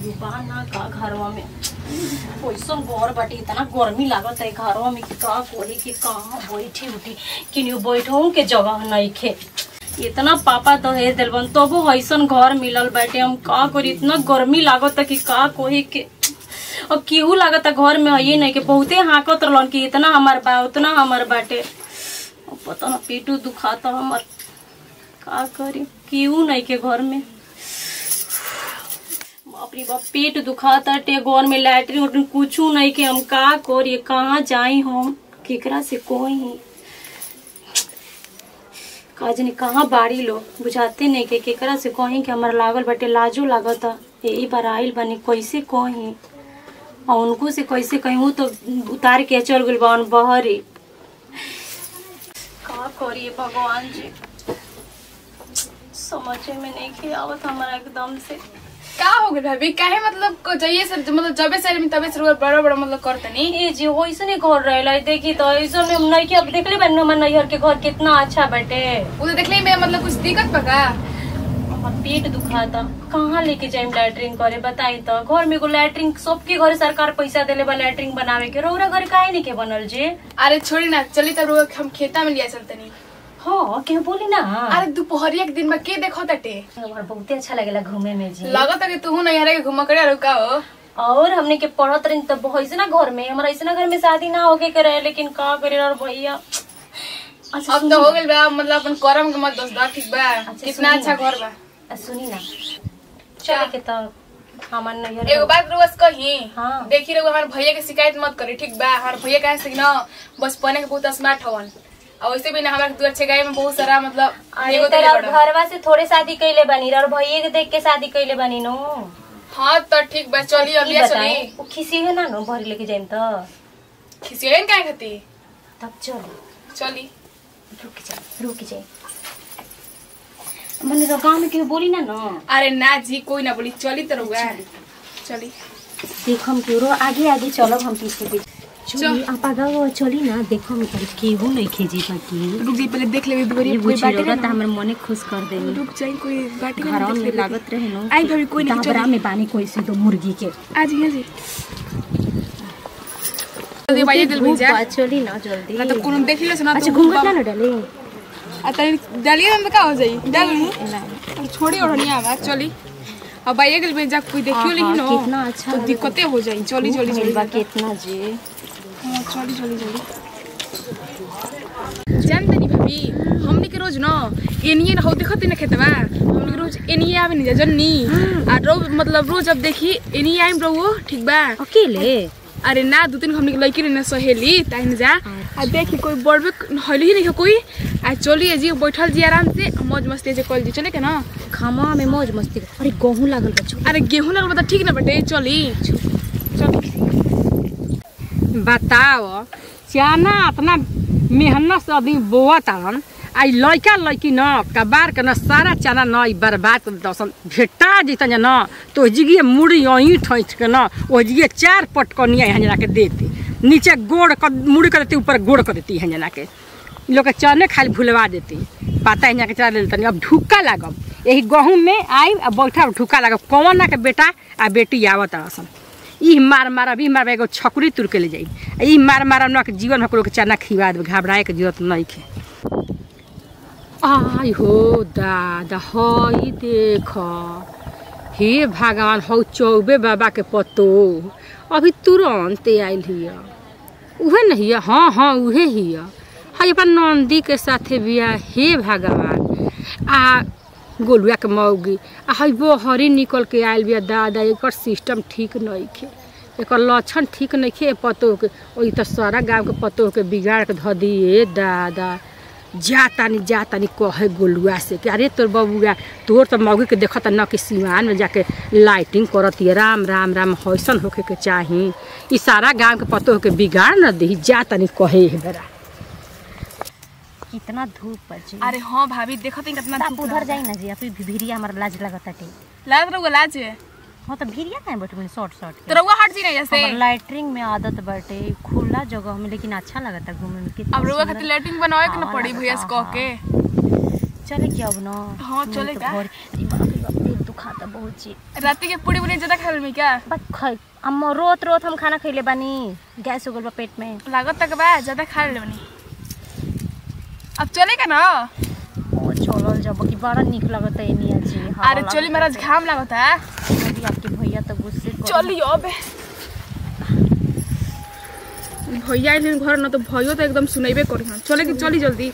केहू बा ना का घरवा में कैसन घर बाटे इतना गर्मी लागत है घरवा में कि का कोही कि कहाँ बैठी उठी किनियो बैठो के जगह नइखे इतना पापा दहेज दिल बन तबो ऐसन घर मिलल बाटे हम का करी इतना गर्मी लागत है कि का कोही के और केहू लागत है घर में है नहीं कि बहुते हाकत रहलन कि इतना हमार बा उतना हमार बाटे अब पता ना पेटू दुखाता हमार का करी केहू नहीं के घर में बाप रे बाप पेट दुखाता टे घर में लैटरिन उटरिन कुछू नहीं के हम का करी कहाँ जाई हम केकरा से कोई का जानी कहाँ बाड़ी लो बुझाते नहीं के केकरा से कहीं कि हमारा लागल बाटे लाजो लागता यही बार आइल बनी कैसे कहीं और उनको से कैसे कहूँ तो उतार के चल गइल बन बहरी का करिए भगवान जी समझे में नहीं के आवत हमारा एकदम से का हो गइल भाभी काहे मतलब को जाइए सर मतलब जबे से में तबे से रुआ बड़ा बड़ा मतलब करतनी ए जी वैसने घर रहेला देखी तो ऐसा में हम नहीं के अब देखले बन हमर नैहर के घर कितना अच्छा बाटे उ तो देखले में मतलब कुछ दिक्कत बा का हमर पेट दुखाता कहाँ लेके जाइम लैटरिन करे बताई तो घर में एगो लैटरिन सबके घर सरकार पैसा देले बा लैटरिन बनावे के रौरा घर काहे नहीं के बनल जी अरे छोड़ी ना चली तब रुआ हम खेता में लिया चलतनी हाँ के बोली ना अरे दोपहरिया के दिन में के देखो तटे हमार बहुते अच्छा लगेला घूमे में जी लगत है कि तू नहीं हरे के घुमा करे रुका हो और हमने के पढ़त रही तब ऐसा घर में हमारा ऐसा घर में शादी ना होके के रहे लेकिन का करे और भैया अच्छा अब तो हो गइल बा मतलब अपन करम के मत दोस्त दा ठीक बा कितना सुनी अच्छा ना। घर बा आ, सुनी ना चले के तो हमार नैहर एगो बात रोज कही हाँ। देखी रहो हमारे भैया के शिकायत मत करी ठीक बा हमारे भैया कहे से कि ना बस पढ़ने के बहुत स्मार्ट हवन और वैसे भी ना हमारे दू अच्छे गाय में बहुत सारा मतलब अरे एगो तेरा देले बड़ा। घरवा से थोड़े शादी कैले बनी और भैया के देख के शादी कैले बनी नो हाँ तो ठीक बा चली अब ई ये बताई चली वो खिसी है ना नो भर लेके जाइम तो खिसियन काहे खाती तब चलो चली रुक जाए रुक जाए मैंने तो गाँव में केहू बोली ना ना अरे ना जी कोई ना बोली चली तो रहुआ चली देखम केरो आगे आगे चलब हम पीछे पीछे चली चल। आपा गाँव चली ना देखो हम तब केहू नहीं खेजी बाकी रुक जाई पहले देख ले ये कोई बुझी बाटे रहा ना हमर मने खुश कर देनी रुक जाई कोई बाटे ना घरवा देख में लेबे। लागत रहे नो आई भाभी कोई नहीं दाबरा चली में पानी कोई से तो मुर्गी के आज ही जी जल्दी भाई दिल भेजा धूप बा, चली ना जल्दी ना तो कोनो देख ले सुना अच्छा घूंघट ना ना डाले आ तनी डालिए ना तो का हो जाई डाल ली ना अब छोड़ी ओढ़निया आवा चली अब भाई दिल भेजा कोई देखियो हाँ, लेकिन हाँ, कितना अच्छा तो लगता। दिक्कतें हो जाई चली चली चली बा कितना जी हाँ, चली चली चली जानते नहीं भाभी हमनी के रोज न एनिए न हो देखते न खेतवा हमनी के रोज एनिए आवे नहीं जा जन्नी आ रोज मतलब रोज अब देखी एनिए आइम रहो ठीक बा अकेले अरे ना दू तीन हमनी के लड़की रहे सहेली ताई न जा आ देखी कोई बड़बे हली ही नहीं है कोई आ चलिए जी बैठल जी आराम से मौज मस्ती से कल जी चले के ना खामा में मौज मस्ती अरे गेहूं लागल बा छोड़ अरे गेहूं लगल बता ठीक ना बटे चली चल बताओ चाना अपना मेहनत से आदमी बोअत आन आई लड़का लड़की न कबार के न सारा चना न ई बर्बाद कर दसन भेटा जैतन न तो जिगिए मुड़ी यहीं ठैठ के न ओ जिगिए चार पटकनिया यहाँ जना के देती नीचे गोड़ कर मुड़ी कर देती ऊपर गोड़ कर देती यहाँ जना के इ लोग के चने खाली भुलवा देती पता यहाँ के चला लेतनी अब ढुक्का लागब यही गहूँ में आई आ बैठा ढुक्का लागब कौन ना के बेटा आ बेटी आवत रसन ई मार मारब ई मारब एगो छकुरी तुर के ले जाई आ ई मार मारब न के जीवन में ककरो के चना खिवा देब घबराए के जरूरत नहीं खे आई हो दादा हई देख हे भगवान हौ चौबे बाबा के पतो अभी तुरंत आयल हिया उहे न हिया हाँ हाँ उहे हिया हई अपन नंदी के साथे बिया हे भगवान आ गोलुआ के मौगी आ हई बहरी निकल के आयल बिया दादा एकर सिस्टम ठीक नइखे एकर लक्षण ठीक नइखे पतो के ओई त सारा गांव के पतो के बिगाड़ के ध दिए दादा जा तानी जा तानी कहे गोलुआ से कि अरे तोर बबुआ तोर तो मौगी के देखत न कि सिवान में जाके लाइटिंग करत ये राम राम राम हौसन होके के चाही ई सारा गांव के पतो के बिगाड़ न दही जा तानी कहे हे बेरा कितना धूप बा जी अरे हाँ भाभी देखो तो कितना आप उधर जाई ना जी आप भिरिया हमारा लाज लगत बाटे लाज रहुआ लाज हाँ तो भिरिया काहे बैठे शॉर्ट शॉर्ट तो रहुआ हट जी नहीं जैसे हमार लाइटरिंग में आदत बाटे खुला जगह में लेकिन अच्छा लगता घूमे में कितना अब रहुआ सुंदर। खातिर लैट्रिन बनावे के ना हाँ, पड़ी भैया से हाँ, कह के चले क्या अब ना हाँ, नहीं चले तो का? घर- ई बाप रे बाप, पेट दुखाता बहुची रात के पूरी पूरी ज्यादा खा लेमी क्या बस खै हम रोत रोत हम खाना खैले बानी गैस हो गल बा पेट में लागत तक बा ज्यादा खा लेनी अब चले का ना ओ चलल जब कि बड़ा निक लगत है निया जी हवा अरे चली महाराज घाम लागत है लागत है। आपके भैया तो गुस्से कर चली अब भैया आइल घर न तो भयो तो एकदम सुनेबे करी हन चले कि चली जल्दी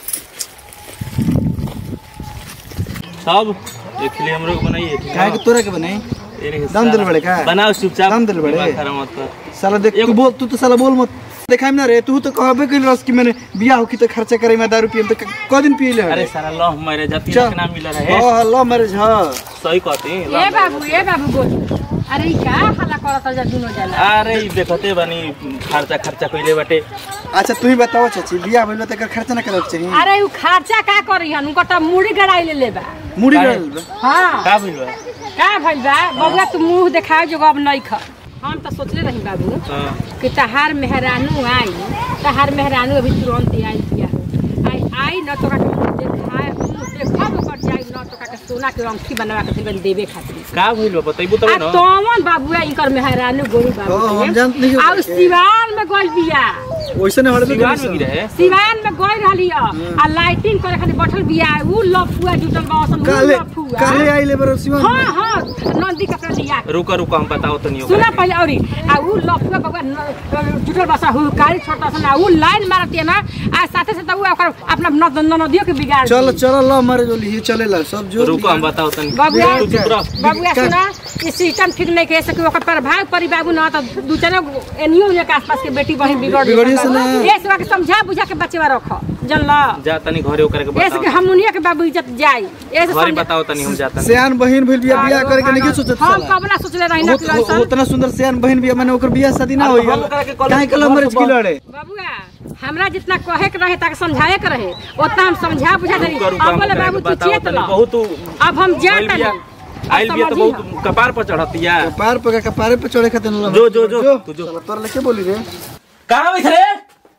सब एक लिए हम लोग बनाइए ठीक काहे है के तोरा के बने तेरे दम दिल साला। बड़े का? बनाओ चुपचाप दम दिल बड़े? दिमाग खराब मत कर साला देख तू बोल तू तो साला बोल मत देखाइम ना रे तू तो कहबे कइल रस कि मैंने बियाह होकी तो खर्चा करे में दारू पियम तो क दिन पियले अरे सारा लव मैरिज अब चल। तीन नाम मिला रहे हां लव मैरिज हां सही कहती ए बाबू ए बाबू बोल अरे ई का हल्ला करत जा दुनो जना अरे ई देखते बानी खर्चा खर्चा कइले बाटे अच्छा तू ही बताओ चाची बियाह भइल त एकर खर्चा ना करे के चाहिए अरे उ खर्चा का करी हन उनका त मुड़ी गड़ाई ले लेबा मुड़ी काहे? गइल बा हाँ का भइल बा का भइल बा बबुआ तू मुंह देखाओ जो अब नहीं ख हम तो सोचले रही बाबू हाँ। कि तहार मेहरानू आई तहार मेहरानू अभी तुरंत आई बिया आई आई न तो का मुंह देखाए मुंह देखब ओकर जाई न तो का सोना के अंगूठी बनवा के दिबन देवे खातिर का भइल बा बताइबू तब आ ना तोमन बाबुआ इनकर मेहरानू गोरी बाबू हाँ, हम के। जानत नहीं आ हो। सिवान में गइल बिया ओइसे ने हड़बे दीवार में गिरे सिवान में गइल रहली आ लाइटिंग करे खातिर बैठल बिया उ लफुआ जुटल बासन उ काले लफुआ काले आइले बरो सिवा हाँ हाँ नंदी कपड़ा लिया के। रुको रुको हम बताओ तो नहीं सुना पहले औरी आ उ लफुआ बाबा न- जुटल बसा हुकारी छोटा सा उ लाइन मारती है ना आ साथे साथे उ ओकर अपना नद- ननदियो के बिगाड़ चल दी। चल लव मैरिज वाली ही चलेला सब जो रुको हम बताओ तो बाबुआ तू चुप रह बाबुआ सुना ई सिस्टम ठीक नहीं कह सके ओकर प्रभाव परी बाबू ना तो दू चार एनियो के आसपास के बेटी बहन बिगड़ बिगड़िए से ना। ये सब के समझा बुझा के बच्चे रख जनला जा तनी घरे ओकरे के ऐसे कि बताओ हमनिया के बाबू इज्जत जाई ऐसे घरे समझा बताओ तनी हम जाता सियान बहिन भइल बियाह बियाह करे के नहीं सोचत हम साला कबला सोचले रही ना कि उत- ऐसा- उतना सुंदर सियान बहिन बियाह माने ओकर बियाह शादी ना अब होई हम ओकरा के कॉलेज काहे के के लव घर मैरिज से की लड़े बबुआ हमरा जितना कहे के रहे तक समझाए के रहे उतना हम समझा बुझा दे रुको रुको अब हम बोले ओकरा बाबू के तू बताओ चेत तनी ला बहुत तू अब हम जा आइल बिया आइल बिया तो बहुत कपार पर चढ़तिया पार पका के पारे पे चढ़े खातिर लव जो जो जो तू जो साला तोर लेके बोली रे कहाँ बैठ रे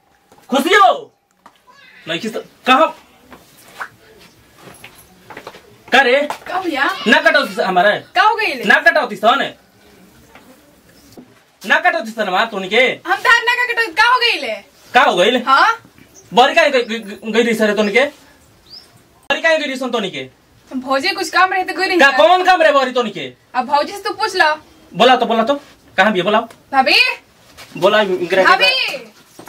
खुशी हो नहीं किस कहाँ का रे का भैया ना कटौती हमारे का हो गई ना कटौती सन ना कटौती सन हमार तोनी के हम तार ना का कटो का हो गई ले का हो गइल हाँ बड़ी का गई रही सर तोनी के बड़ी का गई रही सन तोनी के भौजी कुछ काम रहे तो कोई नहीं का कौन काम रे बड़ी तोनी के अब भौजी से तू पूछ लो बोला तो बोला तो कहाँ भी है बोला भाभी बोला इंदिरा के- भाभी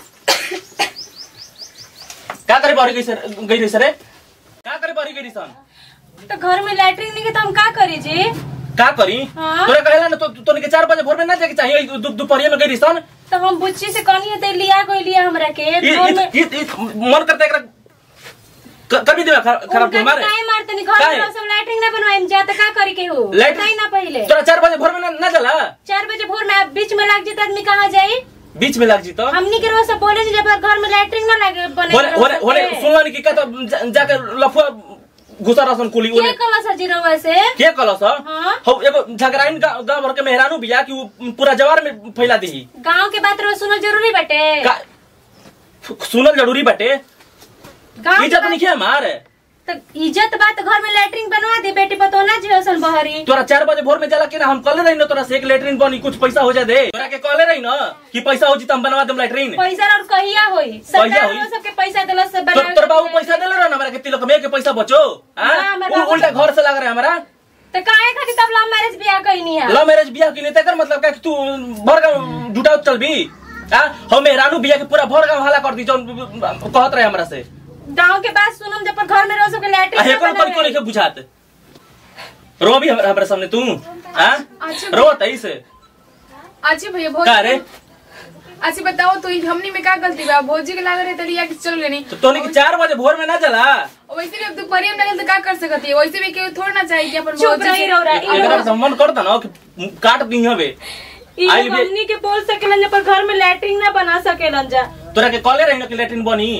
का करे बड़ी गई सर गई रही सर का करे बड़ी गई रही सन तो घर में लैट्रिन नहीं के तो हम का करी जी का करी हाँ। तोरा कहेला ना तो तोनी के चार बजे भोर में ना जाके चाहिए दु- दोपहरिया में गई रही सन तो हम बुच्ची से कहनी है तो लिया कोई लिया हमरा के ये- घर ये- में ये- ये मन करता है एकरा क- कर भी देवा खरा- खराब उनका तो हमारे काहे मारते नहीं घर काहे? में सब लैट्रिन ना बनवाए जा तो का करी के हो लैट्रिन- बताई ना पहले तोरा चार बजे भोर में ना, ना जाला चार बजे भोर में आप बीच में लग जाता आदमी कहाँ जाई बीच में लग जी तो हमनी के रोज सब बोले जी जब घर में लैट्रिन ना लगे बने होने होने होने सुनला नहीं कि का तो जा- जाके लफुआ घुसा रसन कुली के ओने कला सजी रहुआ से के कहलस हाँ। हो एगो झगड़ाइन गांव गांव भर के मेहरानू बिया कि उ पूरा जवार में फैला दी गांव के बात रोज सुनल जरूरी बटे का सुनल जरूरी बाटे गांव के इज्जत बात- नहीं है हमार तो इज्जत बात घर में लैट्रिन बनवा दे बेटी पतो ना जी असन बहरी तोरा चार बजे भोर में जाला कि ना हम कल रही ना तोरा से एक लेटरिन बनी कुछ पैसा हो जा दे तोरा के कॉले रही ना कि पैसा हो जी तो हम बनवा देम लेटरिन पैसा और कहिया होई कहिया सरकार होई? वो सबके पैसा दिला से तो बनावे तोर बाबू के पैसा देले रहा ना हमरा के तिलक में के पैसा बचो हां ना, हमर उ- बाबू- उल्टा घर से लग रहा है हमारा तो काहे खातिर तब लव मैरिज बियाह कइनी है लव मैरिज बियाह के लिए तेकर मतलब का कि तू भर गाँव जुटाओ चलबी हां हम मेहरानू बियाह के पूरा भर गाँव हला कर दी जो कहत रहे हमरा से गांव के बात सुनम जब पर घर में रोज सबके आ लैट्रिन हेकर ना कोई को बनावे। नहीं बुझात रो भी हमरा हमरा सामने तू हां अच्छा। रो तईस अच्छा भैया भौजी का रे अच्छा बताओ तो ई हमनी में का गलती बा भौजी के लागे रहे तो लिया के चल लेनी तो तोनी के चार बजे भोर में ना चला वैसे भी अब दोपहर में लगल तो का कर सकती है वैसे भी केहू थोड़ा ना चाहिए कि अपन चुप भौजी रही से- रहो रा, ई एकरा लोग- से मन करता ना कि काट दी हवे ई आई लोग बे- हमनी के बोल सकेलन जब पर घर में लैट्रिन ना बना सकेलन जा तोरा के कॉले रही ना कि लेटरिन बनी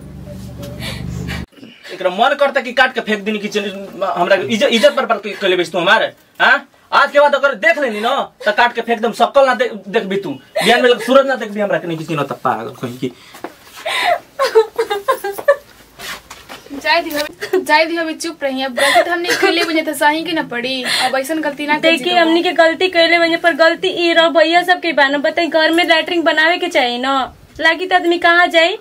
एकरा मन करता कि काट के फेंक दी किचन हमरा के इज्जत इज्जत पर पर कले बेच तू हमारे हाँ आज के बाद अगर देख लेनी ना तो काट के फेंक दम सकल ना दे- देखबी तू बिहान में सूरज ना देखबी हमरा के नहीं किसी ना तप्पा कहीं की जाए दी हमें जाए दी हमें चुप रही अब गलती तो हमने खेले बजे तो सही की ना पड़ी अब ऐसा गलती ना करी देखिए हमनी के गलती कैले बने पर गलती ई रह भैया सब के बाना बताई घर में लैटरिन बनावे के चाहिए ना लागी तो आदमी कहाँ जाई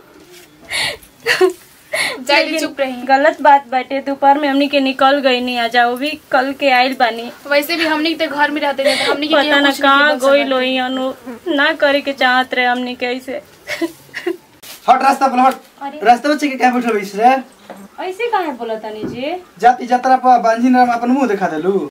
जाए दी चुप रही गलत बात बाटे दोपहर में हमनी के निकल गई नहीं आ जाओ भी कल के आइल बानी वैसे भी हमने तो घर में रहते थे तो हमने के पता केहू ना कुछ नहीं कहाँ बोल गोई सकत। लोई अनु ना करे के चाहत रहे हमनी के ऐसे हट रास्ता पर हट रास्ता बच्चे के क्या बैठल बैस रे ऐसे काहे बोला तनी जी जाति जतरा पर बांझी नाम अपन मुंह दिखा देलू